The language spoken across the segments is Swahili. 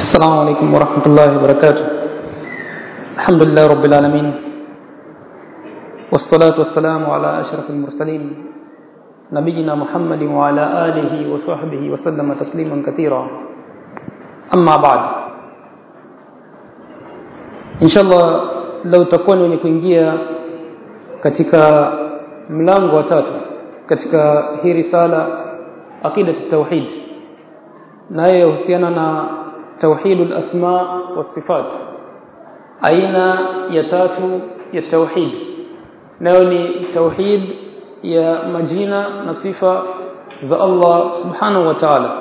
السلام عليكم ورحمة الله وبركاته الحمد لله رب العالمين والصلاة والسلام على أشرف المرسلين نبينا محمد وعلى آله وصحبه وسلم تسليما كثيرا أما بعد إن شاء الله لو تكون wenye kuingia katika mlango wa tatu katika hii risala aqida tauhid nayo yahusiana na tauhidul asma wa sifat aina ya tatu ya tauhid nayo ni tauhid ya majina na sifa za Allah subhanahu wa ta'ala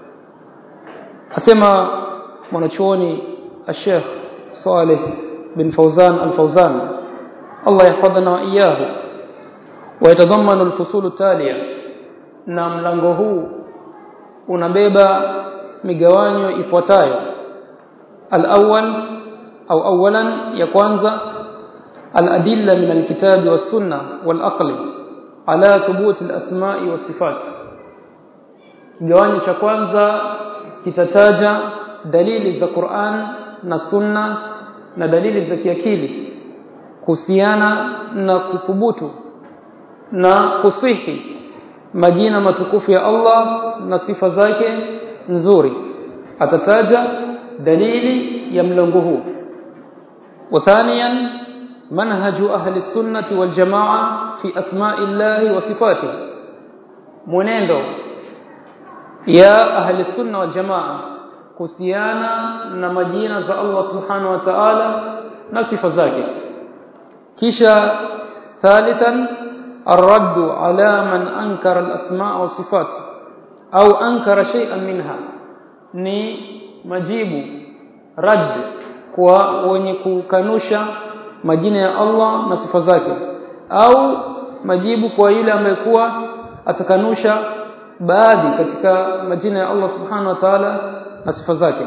asema mwanachuoni الشيخ صالح بن فوزان الفوزان الله يحفظنا وإياه ويتضمن الفصول التالية na mlango huu unabeba migawanyo ifuatayo al-awwal au awalan ya kwanza al-adilla min al-kitab was-sunnah wal-aql ala thubut al-asma'i was-sifat kigawanyo cha kwanza kitataja dalili za Qur'an na Sunna na dalili za kiakili kuhusiana na kuthubutu na kusihi majina matukufu ya Allah na sifa zake nzuri atataja dalili ya mlango huu وثانيا منهج أهل السنة والجماعة في أسماء الله وصفاته mwenendo ya ahli sunna wal jamaa kuhusiana na majina za Allah subhanahu wa ta'ala na sifa zake kisha thalithan الرد على من أنكر الأسماء والصفات أو أنكر شيئا منها ni majibu rad kwa wenye kukanusha majina ya Allah na sifa zake au majibu kwa yule ambaye kuwa atakanusha baadhi katika majina ya Allah subhanahu wa ta'ala na sifa zake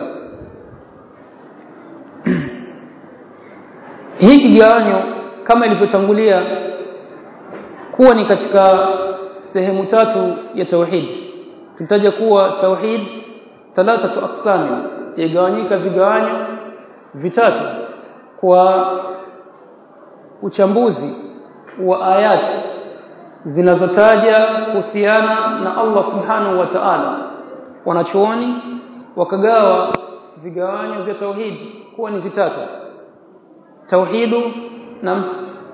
hii kigawanyo kama ilivyotangulia kuwa ni katika sehemu tatu ya tauhid tutaja kuwa tauhid thalathatu aqsam yagawanyika vigawanyo vitatu kwa uchambuzi wa ayati zinazotaja kuhusiana na Allah subhanahu wa ta'ala wanachuoni wakagawa vigawanyo vya tauhid kuwa ni vitatu tauhidu na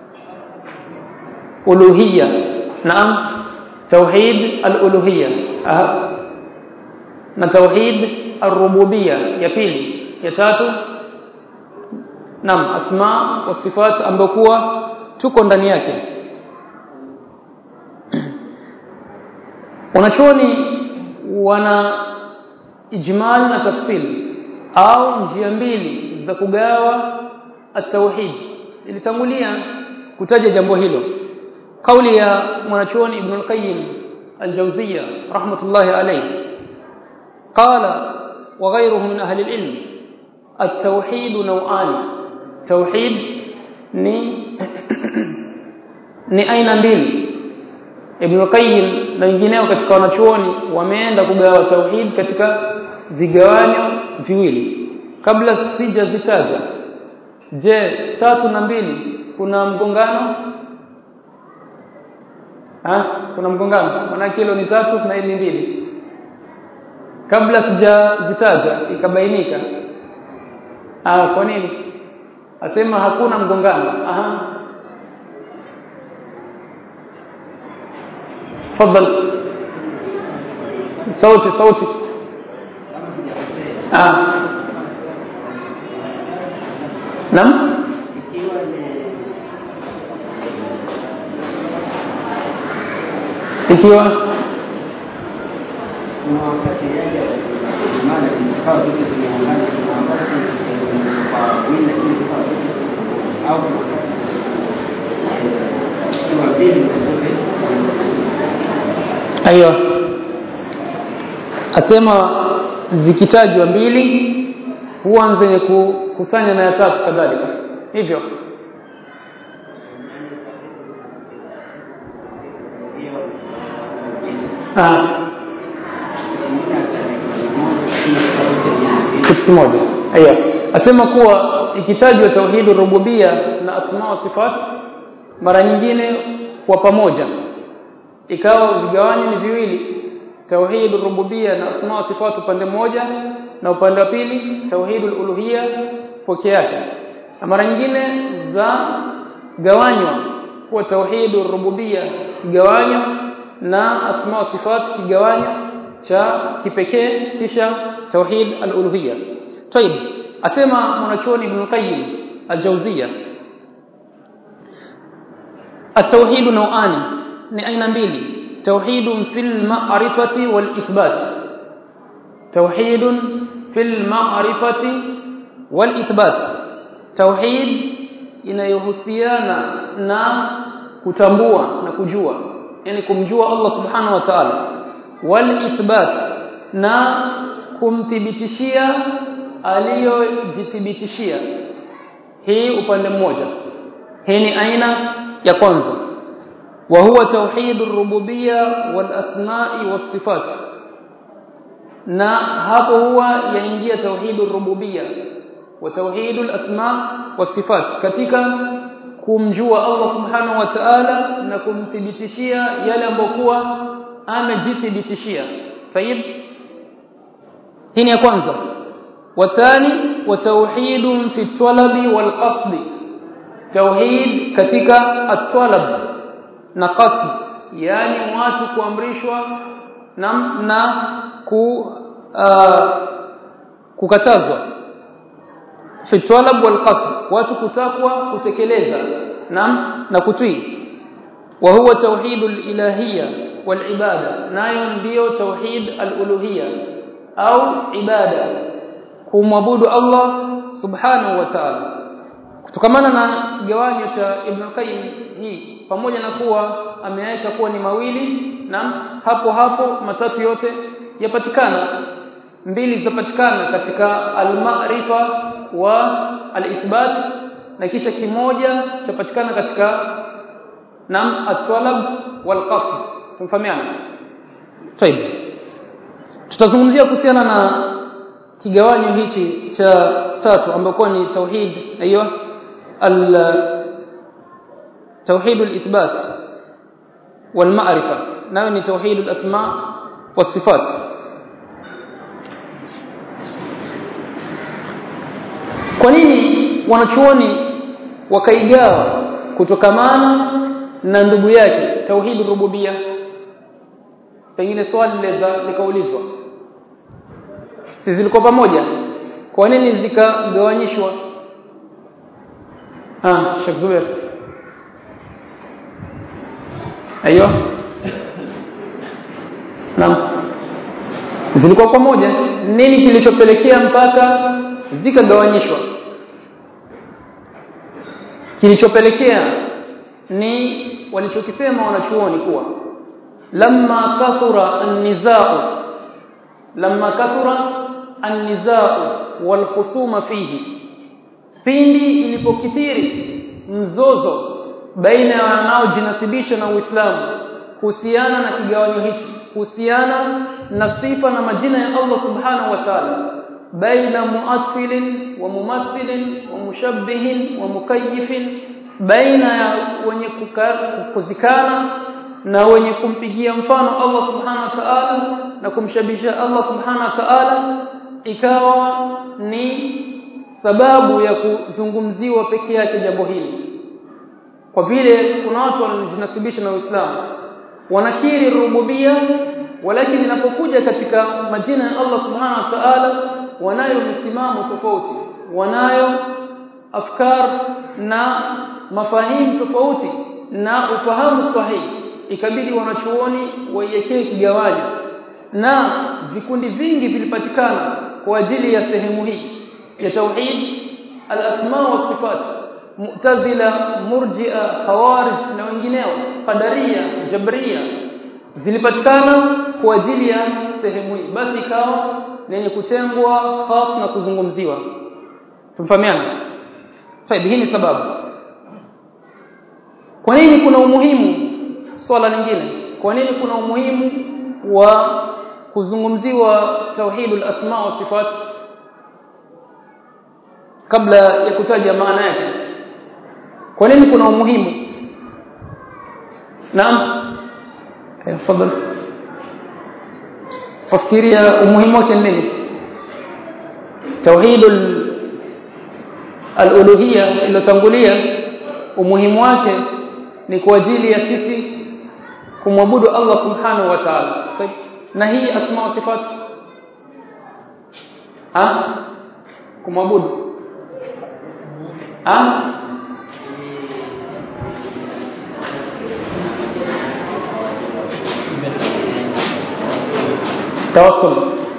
uluhiyya naam tauhid al-uluhiyya na tauhid ar-rububiyya ya pili ya tatu naam asma wa sifat ambayo kuwa tuko ndani yake wanachuoni wana ijmal na tafsil au njia mbili za kugawa at-tauhid ilitangulia kutaja jambo hilo kauli ya mwanachuoni ibn al-qayyim al-jawziyya rahmatullahi alayhi qala wa ghayruhu min ahli al-ilm at-tauhid naw'an tauhid ni ni aina mbili ibn al-qayyim na wengineo katika wanachuoni wameenda kugawa tauhid katika vigawanyo viwili kabla sijazitaja je tatu na mbili kuna mgongano ha kuna mgongano maana hilo ni tatu na hili mbili kabla sijazitaja ikabainika ah kwa nini asema hakuna mgongano aha تفضل صوتي صوتي آه. نعم ikiwa aiyo asema zikitajwa mbili huwa zenye kukusanya na ya tatu kadhalika hivyo kimoja aya asema kuwa ikitajwa tauhid rububia na asma wa sifat mara nyingine kwa pamoja ikawa vigawanyo ni viwili tauhid rububia na asma wa sifat upande mmoja na upande wa pili tauhid uluhia peke yake na mara nyingine za gawanywa kuwa tauhid rububia kigawanyo na asma wa sifat kigawanyo cha kipekee kisha tauhid al-uluhiyya طيب asema mwanachuoni Ibn Qayyim al-Jawziyya at-tauhid nau'ani ni aina mbili tauhid fil ma'rifati wal ithbat tauhid fil ma'rifati wal ithbat tauhid inayohusiana na kutambua na kujua yani kumjua Allah subhanahu wa ta'ala wal ithbat na kumthibitishia aliyojithibitishia hii upande mmoja hii ni aina ya kwanza wa huwa tauhid ar-rububiyya wal asma'i was sifat na hapo huwa yaingia tauhid ar-rububiyya wa tauhid al-asma' was sifat katika kumjua Allah subhanahu wa ta'ala na kumthibitishia yale ambokuwa amejithibitishia tayib hii ni ya kwanza wathani wa tauhid fi talabi wal qasd tauhid katika at-talab na qasd yani watu kuamrishwa na na ku uh, kukatazwa fi talab wal qasd watu kutakwa kutekeleza na na kutii wa huwa tauhid al-ilahiyya wal ibada nayo ndiyo tauhid al-uluhiyya au ibada kumwabudu Allah subhanahu wa ta'ala kutokamana na kigawanyo cha Ibn Qayyim hii pamoja na kuwa ameweka kuwa ni mawili na hapo hapo matatu yote yapatikana mbili zitapatikana katika al-ma'rifa wa al-ithbat na kisha kimoja chapatikana katika nam at-talab wal-qasd tumfahamiana طيب tutazungumzia kuhusiana na kigawanyo hichi cha tatu ambapo ni tauhid hiyo al tauhid al-ithbat wal ma'rifa nayo ni tauhid al-asma was sifat kwa nini wanachuoni wakaigawa kutokamana na ndugu yake tauhid rububia pengine swali likaulizwa si zilikuwa pamoja kwa nini zikagawanyishwa ah Sheikh Zubair ayo naam zilikuwa pamoja nini kilichopelekea mpaka zikagawanyishwa kilichopelekea ni walichokisema wanachuoni kuwa lamma kathura an-nizaa lamma kathura an-nizaa wal khusuma fihi pindi ilipokithiri mzozo baina ya wanaojinasibisha na Uislamu kuhusiana na kigawanyo hichi kuhusiana na sifa na majina ya Allah subhanahu wa ta'ala baina muathilin wa mumathilin wa mushabbihin wa mukayyifin baina ya wenye kuzikana na wenye kumpigia mfano Allah subhanahu wa ta'ala na kumshabisha Allah subhanahu wa ta'ala ikawa ni sababu ya kuzungumziwa peke yake jambo hili kwa vile kuna watu wanajinasibisha na Uislamu wanakiri rububia walakini inapokuja katika majina ya Allah subhanahu wa ta'ala wanayo misimamo tofauti wanayo afkar na mafahimu tofauti na ufahamu sahihi ikabidi wanachuoni waiwekee kigawanyo na vikundi vingi vilipatikana kwa ajili ya sehemu hii ya tauhid al-asma wa sifat mu'tazila murji'a khawarij na wengineo qadaria jabria zilipatikana kwa ajili ya sehemu hii basi ikawa lenye kutengwa khas na kuzungumziwa tumfahamiana طيب hii ni sababu kwa nini kuna umuhimu swala lingine kwa nini kuna umuhimu wa kuzungumziwa tauhidul asma wa sifat kabla ya kutaja maana yake kwa nini kuna umuhimu naam tafadhali fafikiria umuhimu wake nini tauhidul al-uluhiyya iliyotangulia umuhimu wake ni kwa ajili ya sisi kumwabudu Allah subhanahu wa ta'ala na hii asma wa sifat ah kumwabudu ah tawassul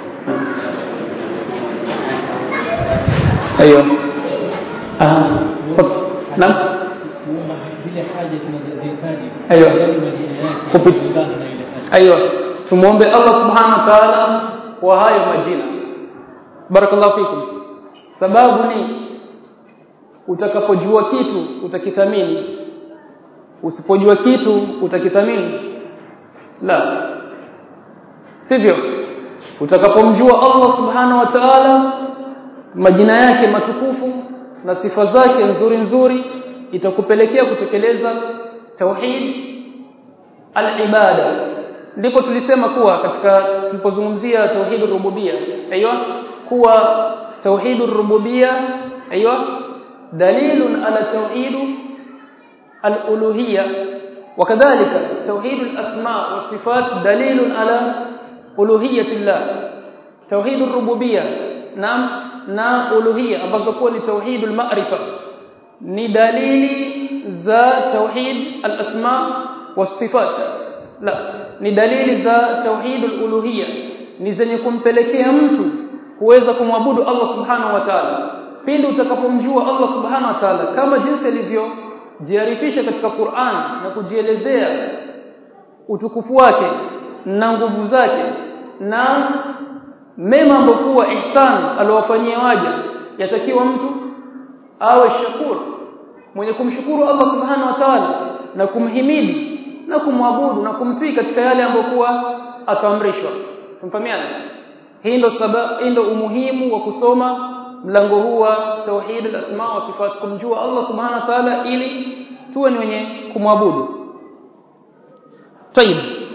ايوه اه نعم zile haja tunazozihitaji Aiyo. yale majina yake Kupi- kulingana na ile haja ايوه tumuombe Allah subhanahu wa ta'ala kwa hayo majina barakallahu fikum sababu ni utakapojua kitu utakithamini usipojua kitu utakithamini la sivyo utakapomjua Allah subhanahu wa ta'ala majina yake matukufu na sifa zake nzuri nzuri itakupelekea kutekeleza tauhid al-ibada ndipo tulisema kuwa katika tulipozungumzia tauhid rububia aiywa kuwa tauhid rububia aiywa dalilun ala tauhid al-uluhiyya وكذلك توحيد الأسماء والصفات دليل على ألوهية الله توحيد الربوبية نعم na uluhiyya ambazo kuwa ni tauhid al-ma'rifa ni dalili za tauhid al-asma was-sifat la ni dalili za tauhid al-uluhiyya ni zenye kumpelekea mtu kuweza kumwabudu Allah subhanahu wa ta'ala pindi utakapomjua Allah subhanahu wa ta'ala kama jinsi alivyo jiarifisha katika Qur'an na kujielezea utukufu wake na nguvu zake na mema ambokuwa ihsan aliwafanyia waja yatakiwa mtu awe shakur mwenye kumshukuru Allah subhanahu wa ta'ala na kumhimidi na kumwabudu na kumtii katika yale ambokuwa ataamrishwa tumfahamiana hii ndo sababu hii ndo umuhimu wa kusoma mlango huu wa tauhid al-asma wa sifat kumjua Allah subhanahu wa ta'ala ili tuwe ni wenye kumwabudu طيب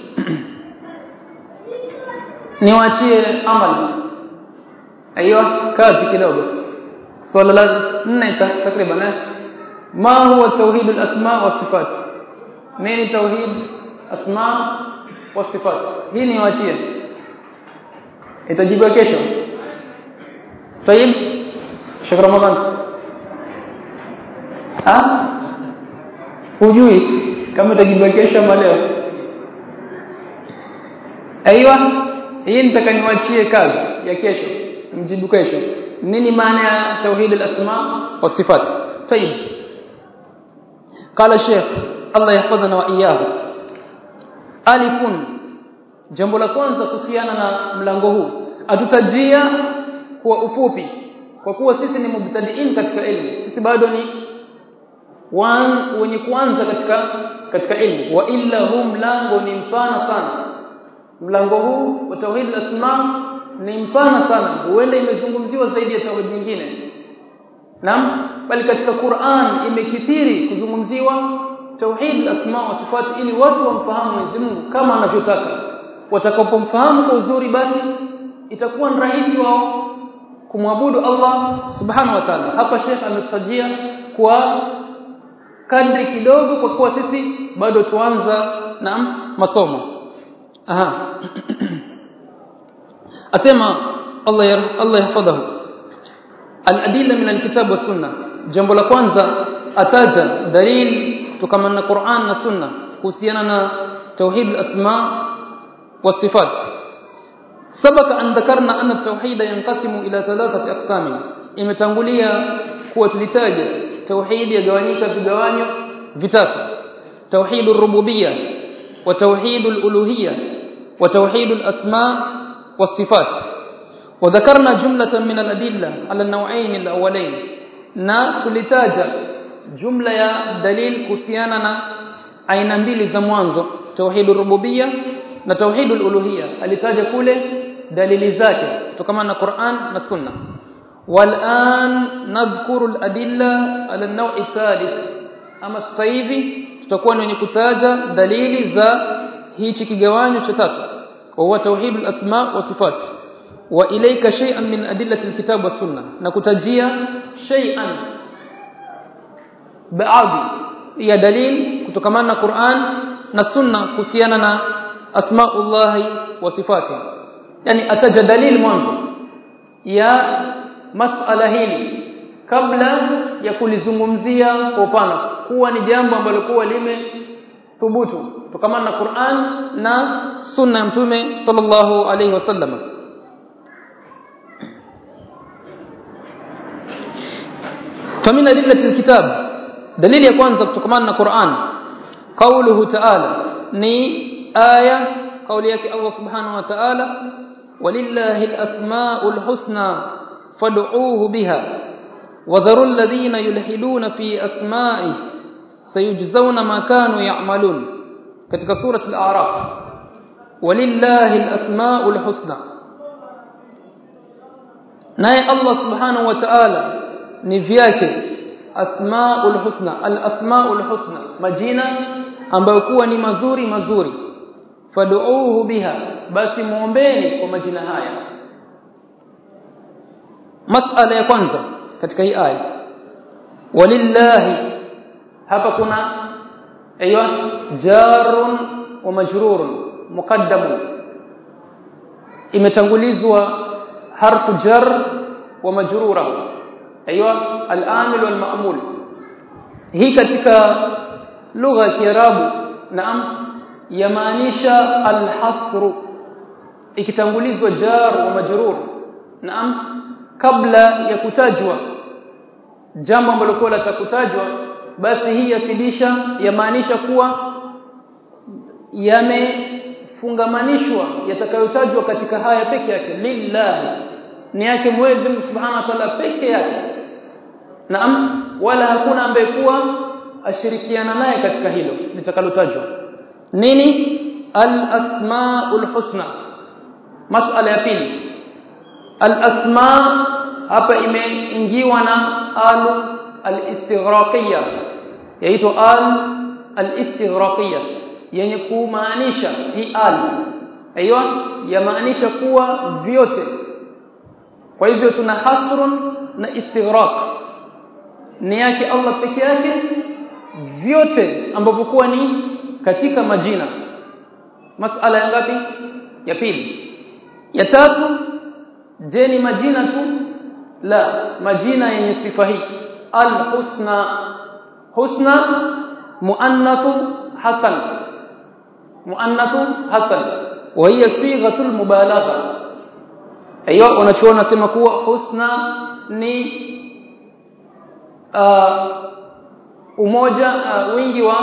niwaachie amali aiyo kazi kidogo swala la nne ta- takriban eh ma huwa tauhid al-asma wa sifat nini tauhid asma wa sifat hii niwaachie itajibiwa kesho طيب شيخ رمضان ah hujui kama itajibiwa kesho ama leo aiywa hii nitakaniwachie kazi ya kesho mjibu kesho nini maana ya tauhid al-asma wa sifat طيب قال الشيخ الله يحفظنا واياه alifun jambo la kwanza kuhusiana na mlango huu atutajia kwa ufupi kwa kuwa sisi ni mubtadiin katika elimu sisi bado ni wan, wenye kuanza katika katika elimu wa illa huu mlango ni mpana sana mlango huu wa tauhid al-asma ni mpana sana huenda imezungumziwa zaidi ya tauhid nyingine Naam bali katika Qur'an imekithiri kuzungumziwa tauhid al-asma wa sifat ili watu wamfahamu Mwenyezi Mungu kama anavyotaka watakapomfahamu kwa uzuri basi itakuwa ni rahisi wao kumwabudu Allah subhanahu wa ta'ala hapa Sheikh ametutajia kwa kadri kidogo kwa kuwa sisi bado tuanza na masomo aha asema Allah ya Allah yahfadhahu al-adilla min al-kitab wa sunna jambo la kwanza ataja dalil kutokana na Qur'an na sunna kuhusiana na tauhid al-asma wa sifat سبق أن ذكرنا أن التوحيد ينقسم إلى ثلاثة أقسام imetangulia kuwa tulitaja tauhid yagawanyika vigawanyo vitatu tauhid ar-rububiyya wa tauhid al-uluhiyya wa tauhid al-asma was-sifat wa dhakarna jumlatan min al-adilla ala an-naw'ayn al-awwalayn na tulitaja jumla ya dalil kuhusiana na aina mbili za mwanzo tauhid ar-rububiyya na tauhid al-uluhiyya alitaja kule dalili zake kutokana na Qur'an na Sunna والآن نذكر الأدلة على النوع الثالث أما sasa hivi tutakuwa wenye kutaja dalili za hichi kigawanyo cha tatu وهو توحيد الأسماء والصفات وإليك شيئا من أدلة الكتاب والسنة نكتجيا شيئا baadhi ya dalil kutokamana na Qur'an na Sunna kuhusiana na asmaullahi wa sifati yani ataja dalil mwanzo ya masala hili kabla ya kulizungumzia kwa upana kuwa ni jambo ambalo kuwa limethubutu kutokamana na Qur'an na Sunna ya Mtume sallallahu alayhi wasallam فمن أدلة الكتاب dalili ya kwanza kutokamana na Qur'an kauluhu ta'ala ni aya kauli yake Allah subhanahu wa ta'ala walillahi al-asma'ul husna fad'uuhu biha wadharu alladhina yulhiduna fi asma'i sayujzauna ma kanu ya'malun katika surah al-a'raf walillahi al-asma'ul husna naye Allah subhanahu wa ta'ala ni vyake asmaul husna al asmaul husna majina ambayo kuwa ni mazuri mazuri fad'uuhu biha basi muombeni kwa majina haya masala ya kwanza katika hii aya walillahi hapa kuna aywa jarun wa majrurun muqaddamun imetangulizwa harfu jar wa majrura ايوه الامل والمامول hii katika lugha ya kiarabu naam yamaanisha alhasr ikitangulizwa jar wa majrur naam kabla ya kutajwa jambo ambalo kwa la kutajwa basi hii yafidisha yamaanisha kuwa yamefungamanishwa yatakayotajwa katika haya peke yake lillahi ni yake Mwenyezi Mungu Subhanahu wa Ta'ala peke yake naam wala hakuna ambaye kuwa ashirikiana naye katika hilo litakalotajwa nini al-asmaul husna masala ya pili al-asma hapa imeingiwa na al al-istighraqiyya yaitwa al al-istighraqiyya yenye kumaanisha hii al aiywa yamaanisha kuwa vyote kwa hivyo tuna hasrun na istighraq ni yake Allah peke yake vyote ambavyo kuwa ni katika majina masala ya ngapi ya pili ya tatu je ni majina tu la majina yenye sifa hii al-husna husna muannathu hasan muannathu hasan wa hiya sighatul mubalagha aiyo wanachoona sema kuwa husna ni uh, umoja uh, wingi wa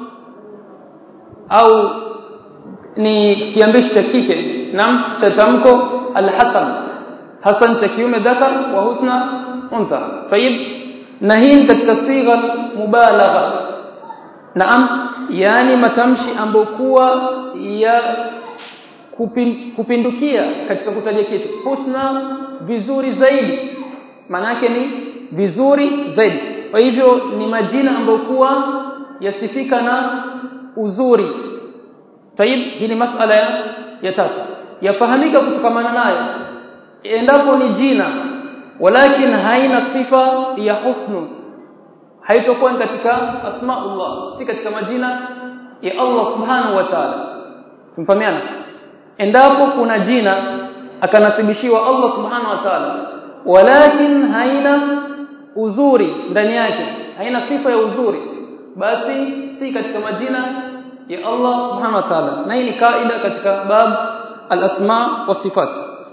au ni kiambishi cha kike nam cha tamko alhasan hasan cha kiume dhakar wa husna untha tayib na hii katika sigha mubalagha naam yani matamshi ambayo kuwa ya kupindukia katika kutaja kitu husna vizuri zaidi manake ni vizuri zaidi kwa hivyo ni majina ambayo kuwa yasifika na uzuri tayib hii ni masala ya, ya tatu yafahamika kutokamana nayo endapo ni jina walakin haina sifa ya husnu haitokuwa katika asmaullah si katika majina ya Allah subhanahu wa ta'ala tumfahamiana endapo kuna jina akanasibishiwa Allah subhanahu wa ta'ala walakin haina uzuri ndani yake haina sifa ya uzuri basi si katika majina ya Allah subhanahu wa ta'ala na hii ni kaida katika bab al-asma wa sifat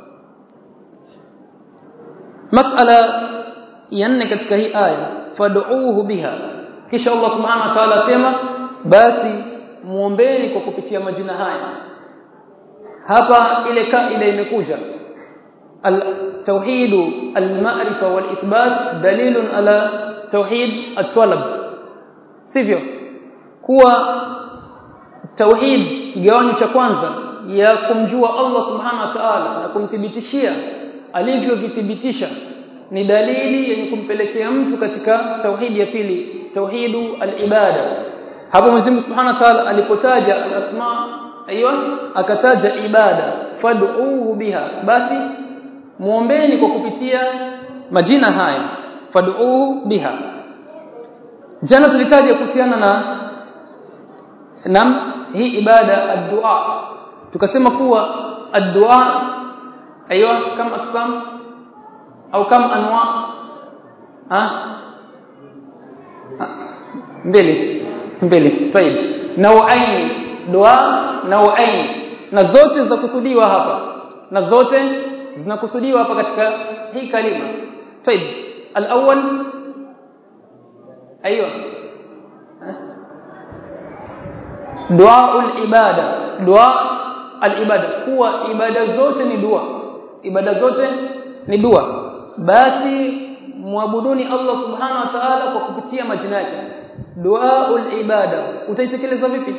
masala ya nne katika hii aya fad'uuhu biha kisha Allah subhanahu wa ta'ala sema basi muombeni kwa kupitia majina haya hapa ile kaida imekuja التوحيد المعرفه والاثبات دليل على توحيد الطلب sivyo kuwa tauhid kigawanyo cha kwanza ya kumjua Allah subhanahu wa ta'ala na kumthibitishia alivyovithibitisha ni dalili yenye kumpelekea mtu katika tauhidi ya pili tauhidu al-ibada hapo Mwenyezi Mungu Subhanahu wa Ta'ala alipotaja al-asma aiywa akataja ibada fad'uuhu biha basi muombeni kwa kupitia majina haya fad'uuhu biha jana tulitaja kuhusiana na nam hii ibada ad-du'a tukasema kuwa ad-du'a aiywa kama aksam au kama anwa ha mbili mbili طيب nauain dua nauain na zote za kusudiwa hapa na zote zinakusudiwa hapa katika hii kalima طيب الاول ايوه دعاء العباده دعاء العباده kuwa ibada zote ni dua ibada zote ni dua basi muabuduni Allah subhanahu wa ta'ala kwa kupitia majina yake duaul ibada utaitekeleza vipi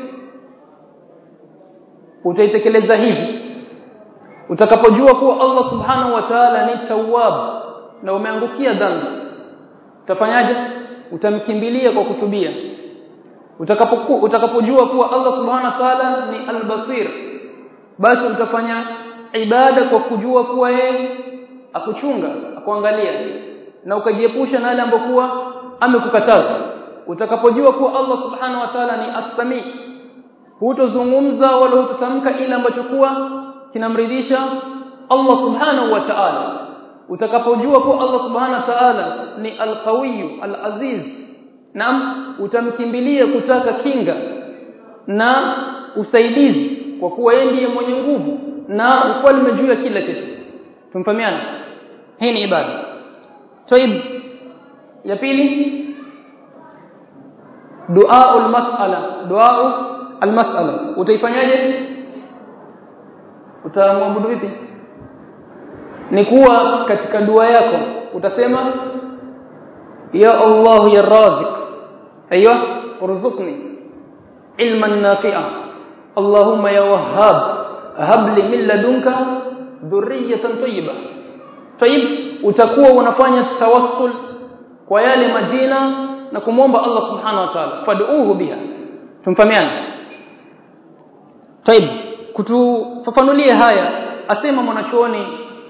utaitekeleza hivi utakapojua kuwa Allah subhanahu wa ta'ala ni tawwab na umeangukia dhambi utafanyaje utamkimbilia kwa kutubia utakapoku utakapojua kuwa Allah subhanahu wa ta'ala ni albasir basi utafanya ibada kwa kujua kuwa yeye akuchunga akuangalia na ukajiepusha na yale ambokuwa amekukataza utakapojua kuwa Allah subhanahu wa ta'ala ni as-sami hutozungumza wala hutotamka ile ambacho kuwa kinamridhisha Allah subhanahu wa ta'ala utakapojua kuwa Allah subhanahu wa ta'ala ni al-qawiy al-aziz naam utamkimbilia kutaka kinga na usaidizi kwa kuwa yeye ndiye mwenye nguvu na ufalme juu ya kila kitu tumfahamiana hii ni ibada طيب ya pili dua al-mas'ala dua al-mas'ala utaifanyaje utamwabudu vipi ni kuwa katika dua yako utasema ya Allah ya razik aiywa urzuqni ilman nafi'a Allahumma ya wahhab hab li min ladunka dhurriyatan tayyibah tayyib utakuwa unafanya tawassul kwa yale majina na kumwomba Allah subhanahu wa ta'ala fad'uhu biha tumfahamiana tayyib kutufafanulia haya asema mwanachuoni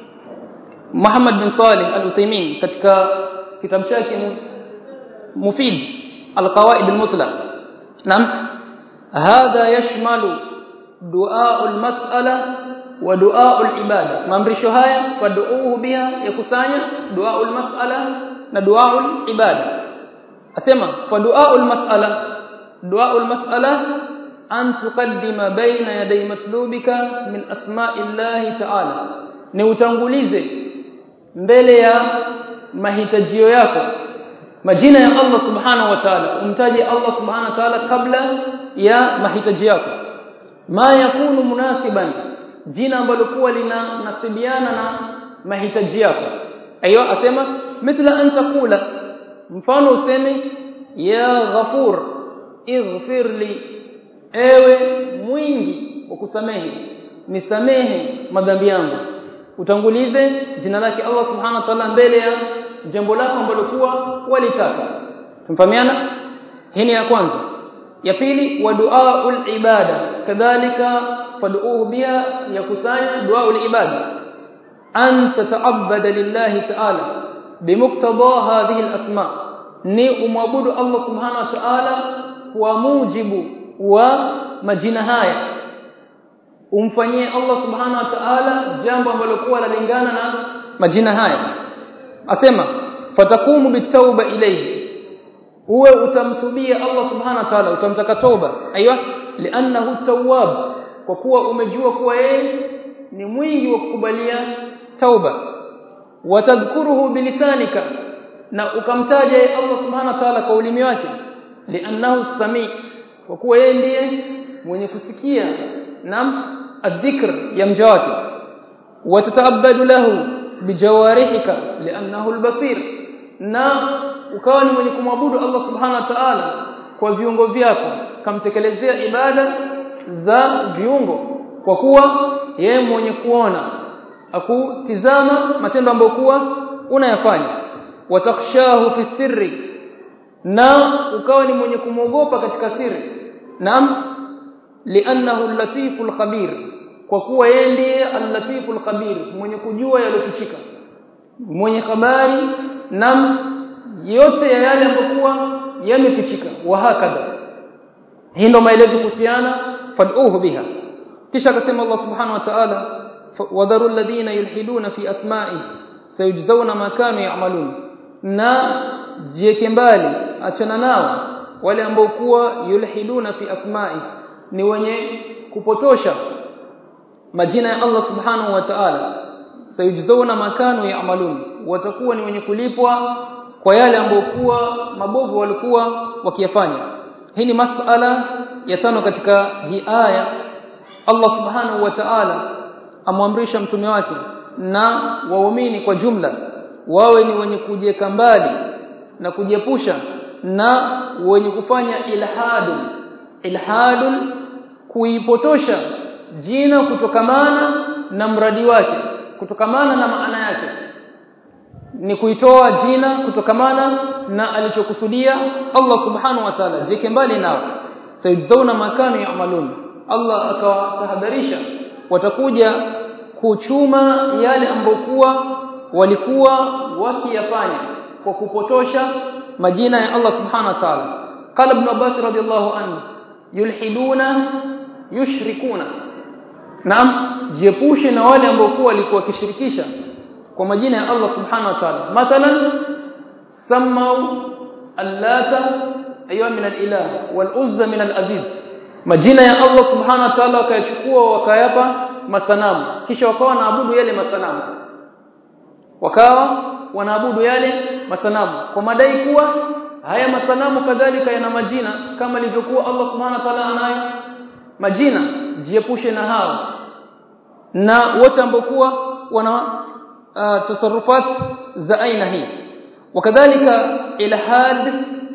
Muhammad bin Salih al-Uthaymeen katika kitabu chake Mufid al-Qawaid al-Mutlaq naam hadha yashmalu du'a al-mas'ala wa du'a al-ibada maamrisho haya fad'uhu biha yakusanya du'a al-mas'ala na du'a al-ibada asema fa du'a al-mas'ala du'a al-mas'ala an tuqaddima baina yaday matlubika min asma'illahi ta'ala ni utangulize mbele ya mahitajio yako majina ya Allah subhanahu wa ta'ala umtaje Allah subhanahu wa ta'ala kabla ya mahitaji yako ma yakunu munasiban jina ambalo kuwa linanasibiana na mahitaji yako ayo asema mithla an taqula mfano useme ya ghafur ighfir li ewe mwingi wa kusamehe nisamehe madhambi yangu utangulize jina lake Allah subhanahu wa ta'ala mbele ya jambo lako ambalo kuwa walitaka tumfahamiana hii ni ya kwanza ya pili wa duaul ibada kadhalika fad'uhu biha yakusanya duaul ibada an tata'abbada lillahi ta'ala bimuktada hadhihi al-asma ni umwabudu Allah subhanahu wa ta'ala kwa mujibu wa majina haya umfanyie Allah subhanahu wa ta'ala jambo ambalo kuwa lalingana na majina haya asema fatakumu bitauba ilayhi uwe utamtubia Allah subhanahu wa ta'ala utamtaka toba aiywa li'annahu tawwab kwa kuwa umejua kuwa yeye ni mwingi wa kukubalia tauba watadhkuruhu bilisanika na ukamtaja Allah subhanahu wa ta'ala kwa ulimi wake li'annahu sami kwa kuwa yeye ndiye mwenye kusikia nam adhikr ya mja wake watataabadu lahu bijawarihika li'annahu albasir na ukawa ni mwenye kumwabudu Allah subhanahu wa ta'ala kwa viungo vyako kamtekelezea ibada za viungo kwa kuwa yeye mwenye kuona akutizama matendo ambayo kuwa unayafanya watakhshahu fi sirri na ukawa ni mwenye kumwogopa katika siri naam li'annahu al-latiful khabir kwa kuwa yeye ndiye al-latiful khabir mwenye kujua yalofichika mwenye habari nam yote ya yale ambayo yamefichika wa hakadha hii ndio maelezo kuhusiana fad'uhu biha kisha akasema Allah subhanahu wa ta'ala wadharu alladhina yulhiduna fi asma'i sayujzauna ma kanu ya'malun na jieke mbali achana nao wale ambao kuwa yulhiduna fi asma'i ni wenye kupotosha majina ya Allah subhanahu wa ta'ala sayujzauna makanu ya'malun watakuwa ni wenye kulipwa kwa yale ambayo kuwa mabovu walikuwa wakiyafanya hii ni masala ya tano katika hii aya Allah subhanahu wa ta'ala amwamrisha mtume wake na waumini kwa jumla wawe ni wenye kujieka mbali na kujiepusha na wenye kufanya ilhadu ilhadu kuipotosha jina kutokamana na mradi wake kutokamana na maana yake ni kuitoa jina kutokamana na alichokusudia Allah subhanahu wa ta'ala jike mbali nao sayujzauna makanu ya'malun Allah akawatahadharisha watakuja kuchuma yale ambokuwa walikuwa wakiyafanya kwa kupotosha majina ya Allah subhanahu wa ta'ala qala ibn Abbas radiyallahu anhu yulhiduna yushrikuna Naam, jiepushe na wale ambao kwa walikuwa wakishirikisha kwa majina ya Allah Subhanahu wa Ta'ala. Mathalan samau allata aywa min al-ilah wal uzza min al-aziz. Majina ya Allah Subhanahu wa Ta'ala wakayachukua wakayapa masanamu kisha wakawa wanaabudu yale masanamu. Wakawa wanaabudu yale masanamu kwa madai kuwa haya masanamu kadhalika yana majina kama ilivyokuwa Allah Subhanahu wa Ta'ala anayo majina jiepushe na hao na wote ambao kuwa wana uh, tasarrufat za aina hii wakadhalika ilhad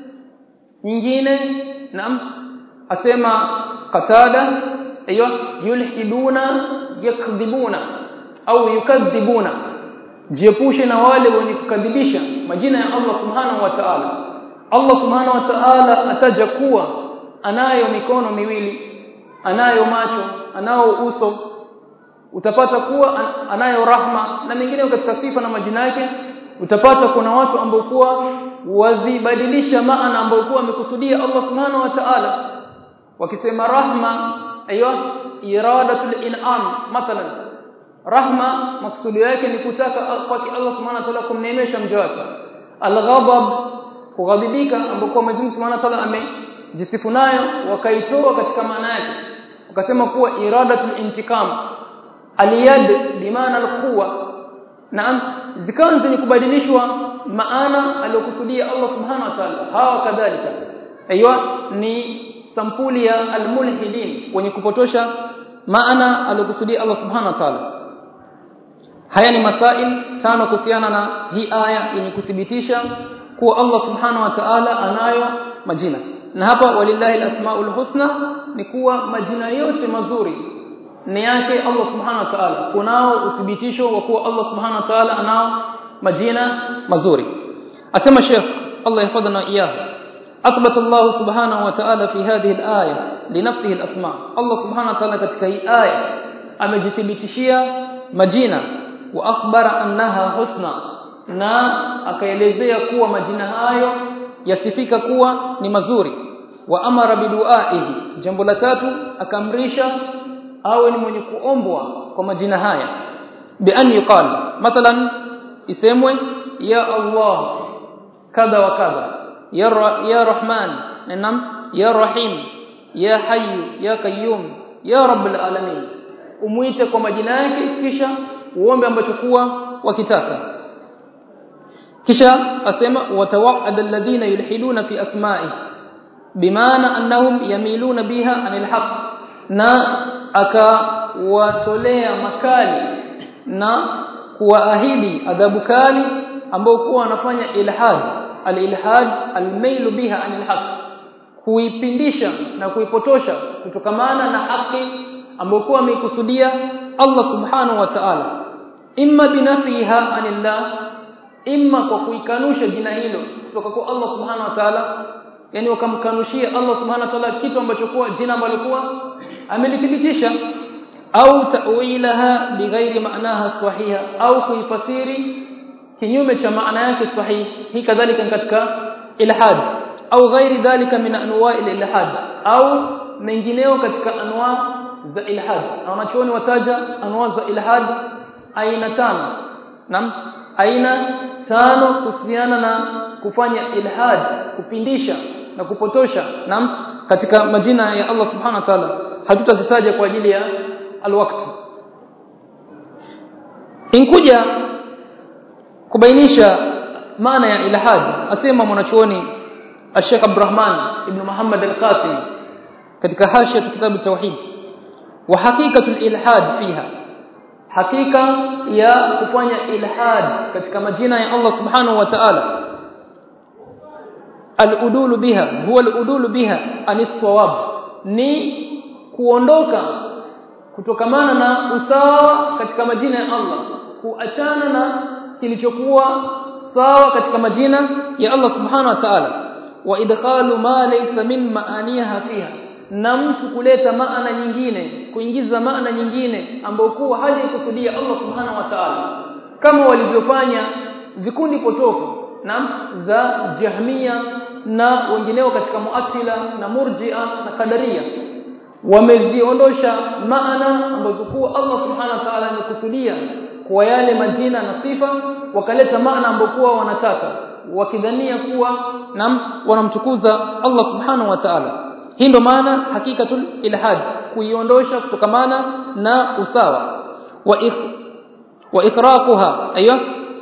nyingine naam asema qatada ayo yulhiduna yakdhibuna au yukadhibuna jiepushe na wale wenye kukadhibisha majina ya Allah subhanahu wa ta'ala Allah subhanahu wa ta'ala ataja kuwa anayo mikono miwili anayo macho anao uso utapata kuwa anayo rahma na mengine katika sifa na majina yake utapata kuna watu ambao kuwa wazibadilisha maana ambao kuwa amekusudia Allah subhanahu wa ta'ala wakisema rahma ayo iradatul in'am mathalan rahma maksudi yake ni kutaka kwa Allah subhanahu wa ta'ala kumneemesha mja wake alghadab kughadhibika ambao kwa Mwenyezi Mungu subhanahu wa ta'ala amejisifu nayo wakaitoa katika maana yake wakasema kuwa iradatul intikam aliyad bimaana alquwa naam zikawa zenye kubadilishwa maana aliyokusudia Allah subhanahu wa ta'ala hawa kadhalika aiywa ni sampuli ya almulhidin wenye kupotosha maana aliyokusudia Allah subhanahu wa ta'ala haya ni masail tano kuhusiana na hii aya yenye kuthibitisha kuwa Allah subhanahu wa ta'ala anayo majina na hapa walillahi alasmaul husna ni kuwa majina yote mazuri ni yake Allah subhanahu wa ta'ala kunao uthibitisho wa kuwa Allah subhanahu wa ta'ala anao majina mazuri asema Sheikh Allah yahfadhana iyahu أثبت الله سبحانه وتعالى في هذه الآية لنفسه الأسماء الله سبحانه وتعالى katika hii aya amejithibitishia majina wa akhbara annaha husna na akaelezea kuwa majina hayo yasifika kuwa ni mazuri wa amara biduaihi jambo la tatu akamrisha awe ni mwenye kuombwa kwa majina haya bi an yuqal mathalan isemwe ya Allah kadha wa kadha ya ya rahman nam ya rahim ya hayy ya qayyum ya rabbul alamin umuite kwa majina yake kisha uombe ambacho kuwa wakitaka kisha asema watawa'ada alladhina yulhiduna fi asma'i bimaana annahum yamiluna biha anil haqq na akawatolea makali na kuwaahidi adhabu kali ambao kuwa wanafanya ilhad al-ilhad al-mailu biha anil haqq kuipindisha na kuipotosha kutokamana na haki ambayo kuwa ameikusudia Allah subhanahu wa ta'ala imma binafiha anillah imma kwa kuikanusha jina hilo kutoka kwa Allah subhanahu wa ta'ala yani wakamkanushia Allah subhanahu wa ta'ala kitu ambacho kuwa jina ambalo kuwa amelithibitisha au ta'wilaha bighairi ma'naha sahiha au kuifasiri kinyume cha maana yake sahihi hii kadhalika katika ilhad au ghairi dhalika min anwa'i ilhad au mengineo katika anwa za ilhad na wanachuoni wataja anwa za ilhad aina tano nam aina tano kuhusiana na kufanya ilhad kupindisha na kupotosha nam katika majina ya Allah subhanahu wa ta'ala hatutazitaja kwa ajili ya alwakti inkuja kubainisha maana ya ilhad asema mwanachuoni Sheikh Abdurrahman ibn Muhammad al-Qasim katika hashia kitabu tauhid wa hakikatu al-ilhad fiha hakika ya kufanya ilhad katika majina ya Allah subhanahu wa ta'ala al-udul biha huwa al-udul biha anis-sawab ni kuondoka kutokamana na usawa katika majina ya Allah kuachana na kilichokuwa sawa katika majina ya Allah subhanahu wa ta'ala wa idkhalu ma laysa min maaniha fiha na mtu kuleta maana nyingine kuingiza maana nyingine ambayo kuwa hajaikusudia Allah subhanahu wa ta'ala kama walivyofanya vikundi potofu na za jahmia na wengineo katika muattila na murji'a na kadaria wameziondosha maana ambazo kuwa Allah subhanahu wa ta'ala amekusudia kwa yale majina na sifa wakaleta maana ambayo kuwa wanataka wakidhania kuwa nam wanamtukuza Allah subhanahu wa ta'ala hii ndo maana hakikatul ilhad kuiondosha kutokamana na usawa wa ik, wa ikraquha aywa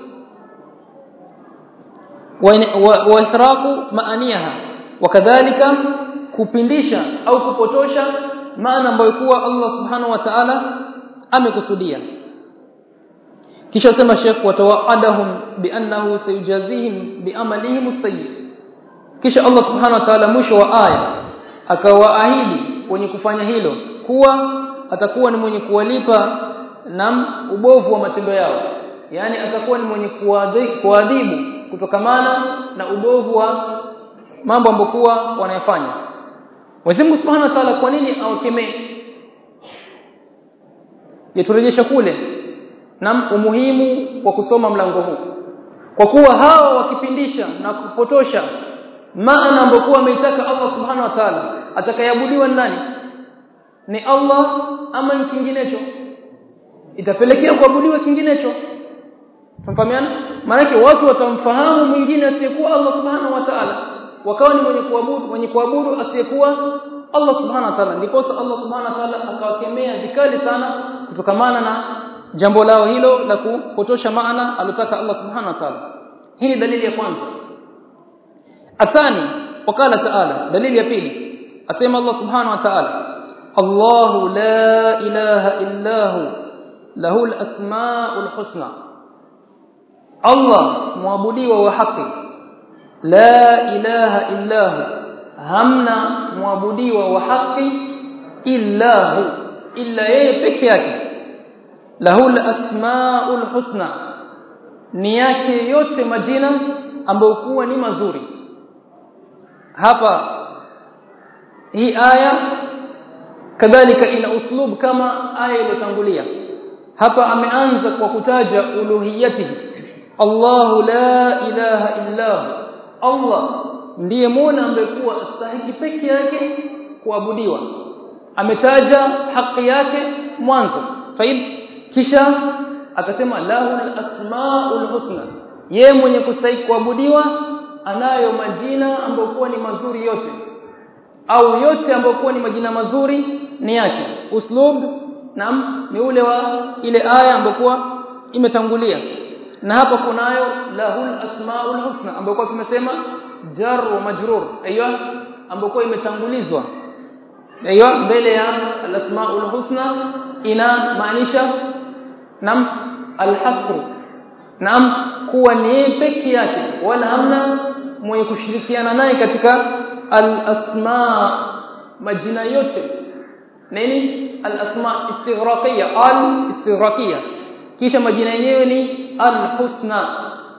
wa, wa ikraqu maaniha wakadhalika kupindisha au kupotosha maana ambayo kuwa Allah subhanahu wa ta'ala amekusudia kisha sema Sheikh watawaadahum biannahu sayujazihim biamalihim as-sayyi kisha Allah subhanahu wa ta'ala mwisho wa aya akawaahidi wenye kufanya hilo kuwa atakuwa ni mwenye kuwalipa na ubovu wa matendo yao yani atakuwa ni mwenye kuadhibu kutokamana na ubovu wa mambo ambokuwa wanayafanya Mwenyezi Mungu Subhanahu wa Ta'ala kwa nini awakemee yaturejesha kule na umuhimu wa kusoma mlango huu kwa kuwa hawa wakipindisha na kupotosha maana ambokuwa ameitaka Allah Subhanahu wa Ta'ala atakayabudiwa nani ni Allah ama ni kinginecho itapelekea kuabudiwa kinginecho tunafahamiana maana watu watamfahamu mwingine asiyekuwa Allah Subhanahu wa Ta'ala wakawa ni mwenye kuabudu mwenye kuabudu asiyekuwa Allah Subhanahu wa Ta'ala ndipo Allah Subhanahu wa Ta'ala akawakemea vikali sana kutokamana na jambo lao hilo la kupotosha maana alotaka Allah Subhanahu wa Ta'ala hii ni dalili ya kwanza athani wakala ta'ala dalili ya pili asema Allah Subhanahu wa Ta'ala Allahu la ilaha illa hu lahu al-asma'ul husna Allah muabudiwa wa haki la ilaha illa hu hamna muabudiwa wa haki illa hu illa yeye peke yake lahu al-asmaul husna ni yake yote majina ambayo kuwa ni mazuri hapa hii aya kadhalika ina uslub kama aya iliyotangulia hapa ameanza kwa kutaja uluhiyatihi Allahu la ilaha illa hu Allah ndiye Mola ambaye kuwa astahiki peke yake kuabudiwa ametaja haki yake mwanzo taib kisha akasema lahu asmaul husna ye mwenye kustahiki kuabudiwa anayo majina ambayo kuwa ni mazuri yote au yote ambayo kuwa ni majina mazuri ni yake uslub nam ni ule wa ile aya ambayo kuwa imetangulia na hapa kunayo lahul asmaul husna ambayo kwa tumesema jar wa majrur aiyo ambayo kwa imetangulizwa aiyo mbele ya al asmaul husna ina maanisha nam alhasr nam kuwa ni peke yake wala hamna mwenye kushirikiana naye katika al asma majina yote nini al asma istighraqiyya al istighraqiyya kisha majina yenyewe ni al-husna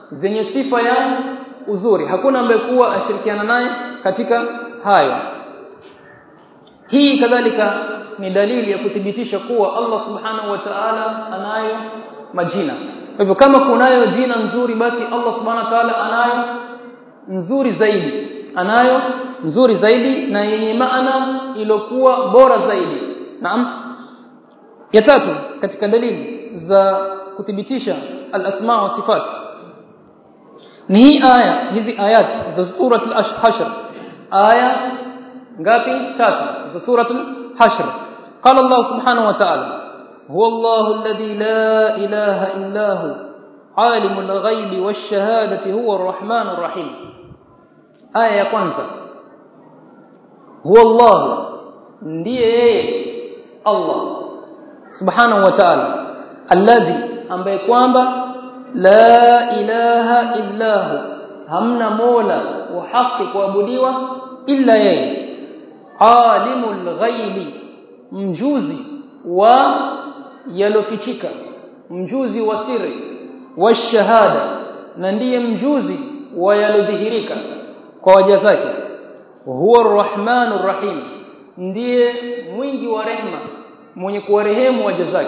zenye sifa ya uzuri hakuna ambaye kuwa ashirikiana naye katika hayo hii kadhalika ni dalili ya kuthibitisha kuwa Allah subhanahu wa ta'ala anayo majina kwa hivyo kama kunayo jina nzuri basi Allah subhanahu wa ta'ala anayo nzuri zaidi anayo nzuri zaidi na yenye maana iliyokuwa bora zaidi naam ya tatu katika dalili za kuthibitisha al-asma wa sifat ni hii aya hizi ayat za sura al-hashr aya ngapi tatu za sura al-hashr qala Allah subhanahu wa ta'ala huwa Allah alladhi la ilaha illa hu عالم الغيب والشهادة هو الرحمن الرحيم آية ya kwanza huwa Allah ndiye yeye Allah subhanahu wa ta'ala alladhi ambaye kwamba la ilaha illa hu hamna mola wa haki kuabudiwa illa yeye alimul ghaibi mjuzi wa yalofichika mjuzi wa siri wa shahada na ndiye mjuzi wa yalodhihirika kwa waja zake huwa arrahmanur rahim ndiye mwingi wa rehma mwenye kuwarehemu waja zake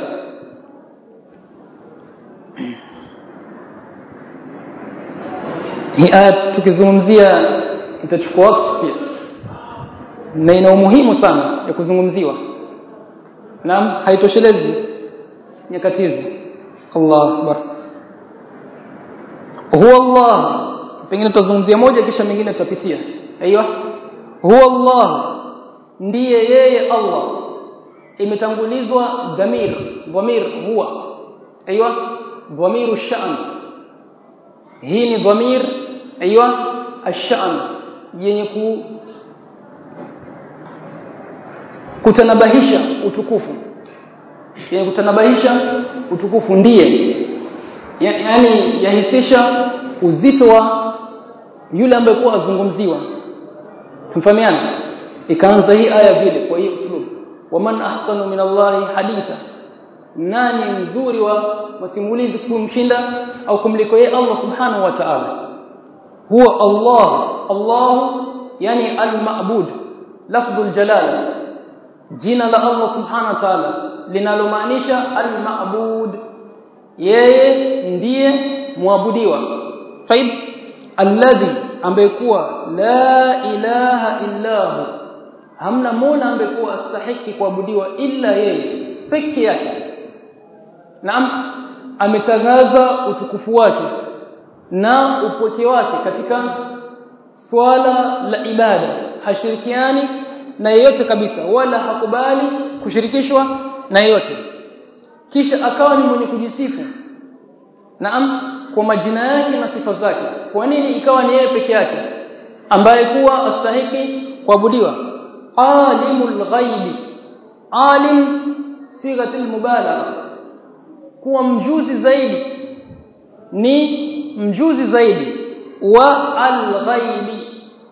hii aya tukizungumzia itachukua wakati pia na ina umuhimu sana ya kuzungumziwa naam haitoshelezi nyakati hizi Allah akbar huwa Allah pengine tutazungumzia moja kisha mingine tutapitia aiyo huwa Allah ndiye yeye Allah imetangulizwa dhamir dhamir huwa aiyo dhamiru sha'n hii ni dhamir aiyo ash-sha'n yenye ku kutanabahisha utukufu yenye kutanabahisha utukufu ndiye yani yahisisha uzito wa yule ambaye kwa azungumziwa tumfahamiana ikaanza hii aya vile kwa hiyo uslub waman ahsanu min Allahi haditha nani mzuri wa masimulizi kumshinda au kumliko yeye Allah subhanahu wa ta'ala huwa Allah Allah yani al-ma'bud lafdhul jalala jina la Allah subhanahu wa ta'ala linalomaanisha al-ma'bud yeye ndiye muabudiwa طيب alladhi ambaye kuwa la ilaha illa hu hamna mola ambaye kuwa astahiki kuabudiwa illa yeye peke yake naam ametangaza utukufu wake na upoke wake katika swala la ibada hashirikiani na yeyote kabisa wala hakubali kushirikishwa na yeyote kisha akawa ni mwenye kujisifu naam kwa majina yake na sifa zake kwa nini ikawa ni yeye peke yake ambaye kuwa astahiki kuabudiwa alimul ghaibi alim sighatul mubalagha kuwa mjuzi zaidi ni mjuzi zaidi wa alghaibi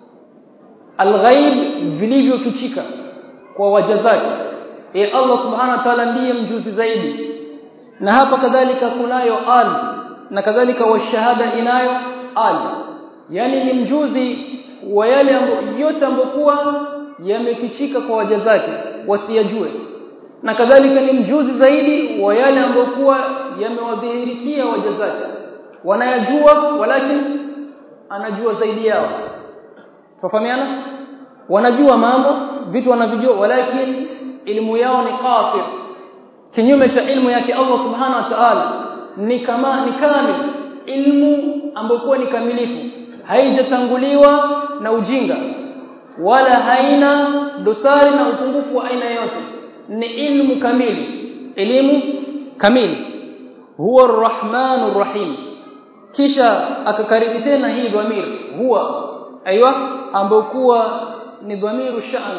alghaib vilivyofichika kwa waja zake e Allah subhanahu wa ta'ala ndiye mjuzi zaidi na hapa kadhalika kunayo al na kadhalika washahada inayo al yani ni mjuzi wa yale ambayo yote ambayo kuwa yamefichika kwa waja zake wasiyajue na kadhalika ni mjuzi zaidi wa yale ambayo kuwa yamewadhihirikia waja zake wanayajua walakini anajua zaidi yao tufahamiana wanajua mambo vitu wanavijua walakini elimu yao ni qasir kinyume cha ilmu yake Allah subhanahu wa ta'ala ni kama ni kamil ilmu ambayo ni kamilifu haijatanguliwa na ujinga wala haina dosari na upungufu wa aina yote ni ilmu kamili elimu kamili huwa arrahmanur rahim kisha akakariri tena hii dhamir huwa aiywa ambayo kuwa ni dhamiru sha'n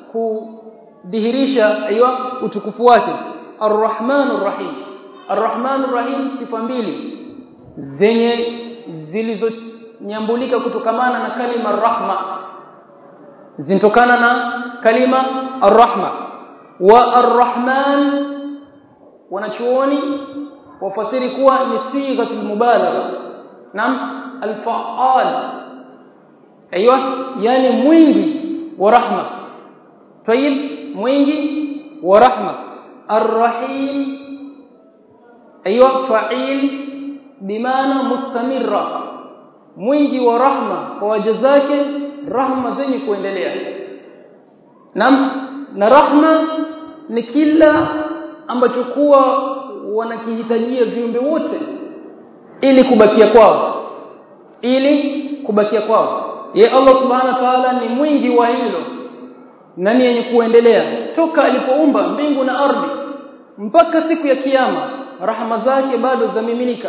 kudhihirisha aiywa utukufu wake arrahmanur rahim arrahmanur rahim sifa mbili zenye zilizonyambulika kutokamana na kalima rahma zinatokana na kalima arrahma wa arrahman wanachuoni wafasiri kuwa ni sighatul mubalagha nam al-fa'al aiywa yani mwingi wa rahma tayib mwingi wa rahma ar-rahim aiywa fa'il bimaana mustamirra mwingi wa rahma kwa waja zake rahma zenye kuendelea nam na rahma ni kila ambacho kuwa wanakihitajia viumbe wote ili kubakia kwao ili kubakia kwao ye Allah subhanahu wa ta'ala ni mwingi wa hilo na ni yenye kuendelea toka alipoumba mbingu na ardhi mpaka siku ya kiyama rahma zake bado zamiminika